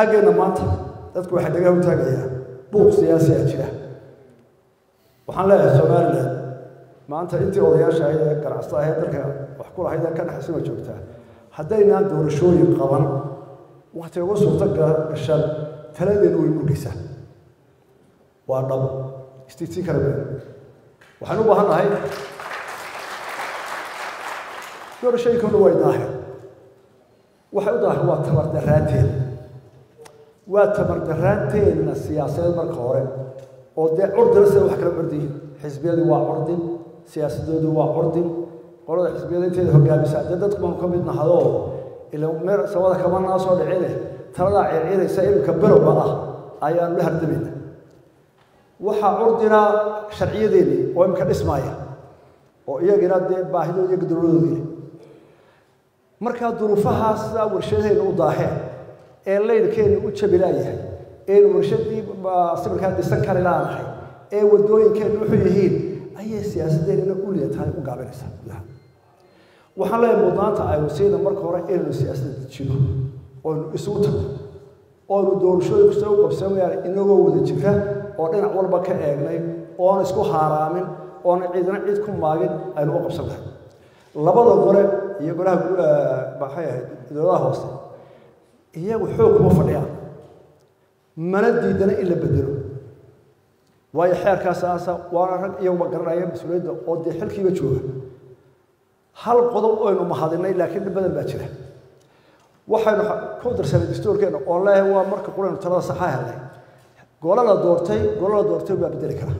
xaggeenna maanta dadku waxay dhagaha u taagayaa buuq siyaasi a jira waxaan leeyahay somalilan maanta intii odayaasha ahayd ee ganacsata ahayd dalka wax ku lahayd ee ka dhexaysan waa joogtaa haddaynaan doorashooyin qaban wakti ugu suurto gashan taladeenu way murgaysaa waa dhab istiitiin kala weyn waxaan u baahan nahay doorashooyinkuna way daahir waxay u daahir waa tabardaraanteena waa tabardaraanteenna siyaasadeed marka hore oo dee curdina sida wax kala curdiyiin xisbiyadu waa curdin siyaasadoodu waa curdin qolada xisbiyada inteeda hogaamisa dee dadku baanu ka mid nahadoo ila meer samada kama naa soo dhicine taladaa circiraysa iminka bilowga ah ayaanu la hardamayna waxaa curdina sharciyadeennii oo iminka dhismaaya oo iyagina dee baahidood iyo gaduladoodii markaa duruufahaas sidaa warshadaheenna u daaheen ee laydhkeenna u jabilaayahay ee warshadii sawirkaa dhisan kari laanahay ee wadooyinkeenna wuxuu yihiin ayay siyaasadeenna u leetahay u gaabinaysaa gudaha waxaan leeyahay mudnaanta aynu siina marka hore inaynu siyaasadda dejino oonu isugu tagno oonu doorashooyinku soo u qabsamayaan inagoo wada jira oo dhinac walba ka eegnay oon isku haaraamin oon ciidna cid ku maagin aynu u qabsan lahay labada gore iyo golaha maxay ahayd dowladaha hoose iyagu xoog kuma fadhiyaan mana diidana in la bedelo waayo xeerkaas aasa waana rag iyaguba garanaya mas-uuliyadda oo dee xilkiiba jooga hal qodob aynu mahadinay laakiin dhib badan baa jira waxaynu ku darsanay dastuurkeena oo leeyahay waa marka quraynu talada saxaa helnay golo la doortay golo la doortay baa bedeli kara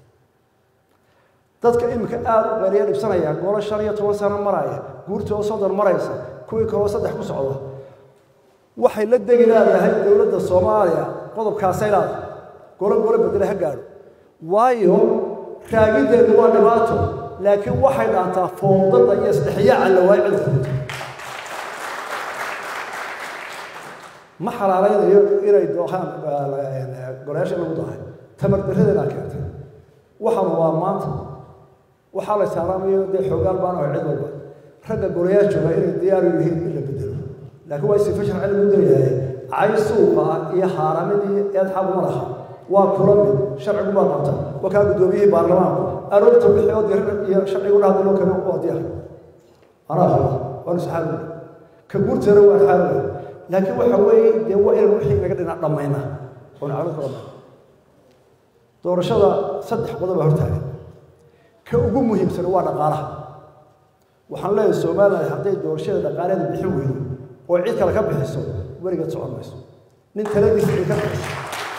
dadka iminka aada u qeeriya dhibsanaya golo shan iyo toban sano maraya guurtoo soddon maraysa kuwii kaloo saddex ku socda waxay la degi leedahay dowladda soomaaliya qodobkaasay leedahay golo golo bedele ha gaadho waayo raagiddeedu waa dhibaato laakiin waxay dhaantaa foodada iyo isdhexyaaca la waayo cidda ma xalaalaynayo inay doohaan golayaasha lagu dahay tamar darradeedaa keentay waxaanu waa maanta waxaa la saaraamayo dee xoogaal baan ahay cid walba ragga golayaal jooga inay diyaar u yihiin in la bedelo laakiin waa sifa sharci lagu dayahay cay suuqa ah iyo haaramidii eed xaguma laha waa kula mid sharcigu baa qabta waa kaa guddoomiyihii baarlamaanku aroorta wixii oo dir iyo sharcigu dhahda loo kale waa diyaar anaa qaba waanu saxaabi ka guurteena waa xaawi laakiin waxa weeye dee waa inaan wixii naga dhinac dhammayna oon calo ka dhammayna doorashada saddex qodob baa hortaagan ka ugu muhiimsan waa dhaqaalaha waxaan leeyahay soomaaliya hadday doorashada dhaqaaleeda bixin weydo oo cid kale ka bixiso weligeed socon mayso nin taladiisa cid ka bixiso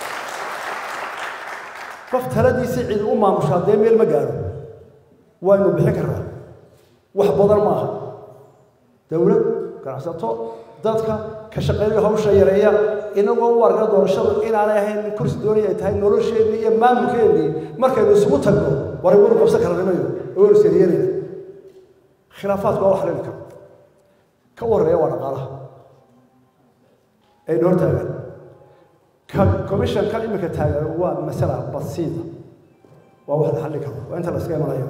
qof taladiisii cid u maamusho haddee meel ma gaadho waynu bixin karnaa wax badan maaha dowlad ganacsato dadka ka shaqeeyo hawsha yareeya inagoo u arka doorashadu inaanay ahayn nin kursi doonaya ay tahay nolosheennii iyo maamulkeennii markaynu isugu tagno waray wanu qabsan karanimayo waynu sariyanayna khilaafaadku waa wax leeli karo ka warreeya waa dhaqaalaha aynu hor taagan ka commissionkan iminka taagan waa masala basiida waa wax la xalli karo waa inta la iska imanayo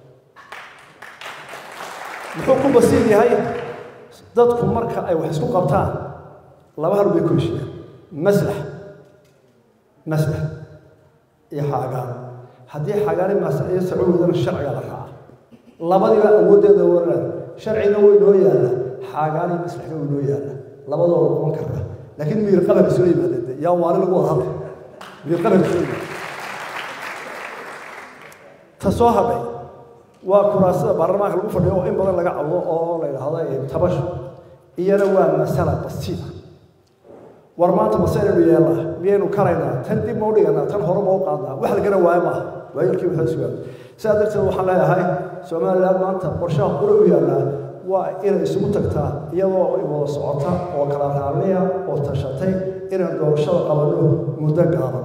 muxuu ku basiid yahay dadku marka ay wax isku qabtaan laba hal bay ku heshiiyaan maslax maslax iyo xaagaan haddii xaagaani masaiyo sacuudana sharciga la raaca labadiiba awooddeeda waraan sharcina way noo yaalla xaagaani maslaxna way noo yaalla labadooda qaban karna laakiin miir qaban isula yimaadeen de yaa waali lagu wada hadlay miir qaban isula yimaadeen ta soo hadhay waa kuraasada baarlamaanka lagu fadhiyo oo in badan laga cawdo oo la yidhaahdo tabasho iyana waa masala basiida war maanta masaynaynu yeelnaa miyaynu karaynaa tan dib ma u dhiganaa tan hore ma u qaadnaa wax la garan waayo maaha waayarkii waxaa sugaa sidaa darteed waxaan leeyahay somaliland maanta qorshaha qura u yaallaa waa inay isugu tagtaa iyadoo wada socota oo kala raalliya oo tashatay inaan doorashada qabanno muddo gaaban